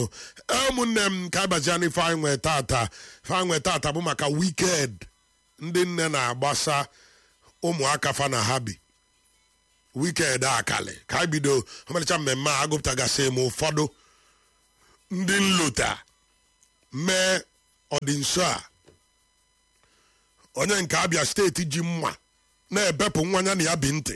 ụmụnne m ka abazia n'ife anyị nwee tata ife anyị nwee tata bụ maka wiked ndị nne na-agbasa ụmụaka fa na ha bi wiked akali ka anyị bido ọmarịcha mmemme a agụpụtagasị m ụfọdụ ndị nlota mee ọdịnso a onye nke abịa steeti ji mma na-ebepụ nwa ya na ya bi ntị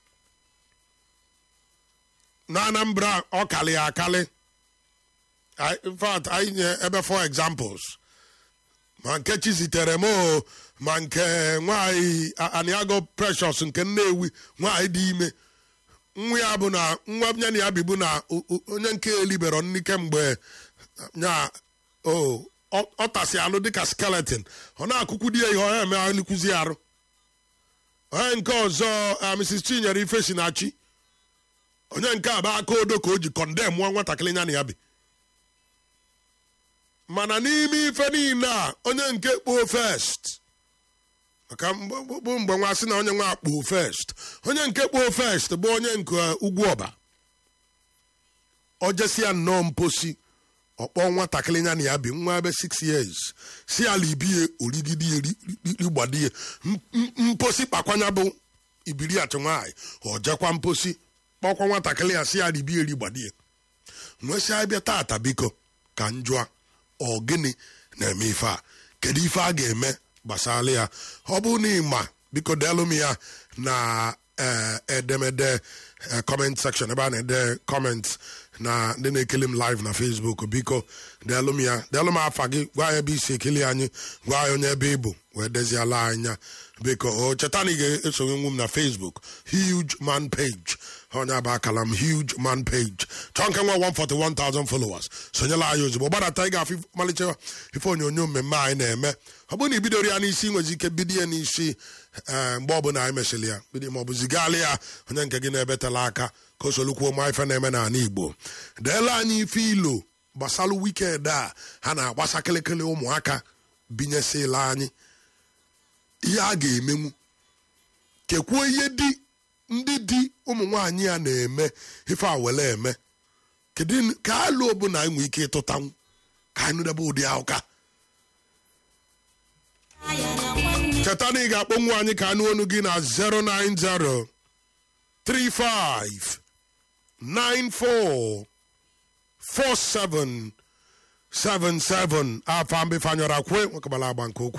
na anambra ọ kalị ya akali in fact anyị nye ebe for examples ma nke chi zitere m o ma nke nwanyị aniago precious nke nnewi nwanyị dị ime nwa ya bụ na nwa ya na ya bibu na onye nke elibero nni kemgbe nya o ọ tasị alụ dịka skeleton ọ na-akụkwu di ya ihe ọ eme alịkwuzi arụ onye nke ọzọ mrs chinyere ife si na chi onye nke a bụ aka odo ka o ji kọndem nwa nwatakịrị ya na ya bi mana n'ime ife niile a onye nke kpoo first maka bụ mgbe nwa sị na onye nwa kpoo first onye nke kpoo first bụ onye nke ugwu ọba o jesi ya nnọọ mposi ọkpọ nwatakịrị ya na ya bi nwa ebe 6 years si ala ibie origidi rigbadie mposi kpakwanya bụ ibiri achị nwaanyị ọ jekwa mposi kpọkwa nwatakịrị ya si ala ibie rigbadie nwesị abịa tata biko ka m jụa ọ gịnị na-eme ife a kedu ife a ga-eme gbasara ya ọ bụ na ịma biko delụ m ya na edemede comment section ebe a na-ede comment na ndị na-ekele m live na facebook biko delụ m ya delụ m afa gị gwa ya ebe isi ekele anyị gwa ya onye ebe ịbụ wee deziala anya biko o cheta na ị ga-esonye nwu m na facebook huge man page onye abụ akala m huge man page chọọ nke nwa 141,000 followers sonyela anyị ozugbo gbadata ị ga-afụ malite ife onyonyo mmemme anyị na-eme ọ bụrụ na ibidoro ya n'isi nwezi ike bido ya n'isi mgbe ọbụla anyị mesịrị ya bido ma ọ bụ zigala ya onye nke gị na-ebetala aka ka o solukwuo ma ife na-eme n'ala igbo deela anyị ife ilo gbasalụ wikend a ha na-agbasa kịlịkịlị ụmụaka binyesịla anyị ihe a ga-emenwu kekwuo ihe di ndị di ụmụ nwaanyị a na-eme ife a wele eme kedu ka alụ ọbụla enwe ike ịtụtanwu ka anyị nụdebe ụdị ụka cheta na ị ga-akpọnwu anyị ka anụ onu gị na 090 35 94 47 77 afọ mbifanyọrọ kwe nwekabala agba nke okwu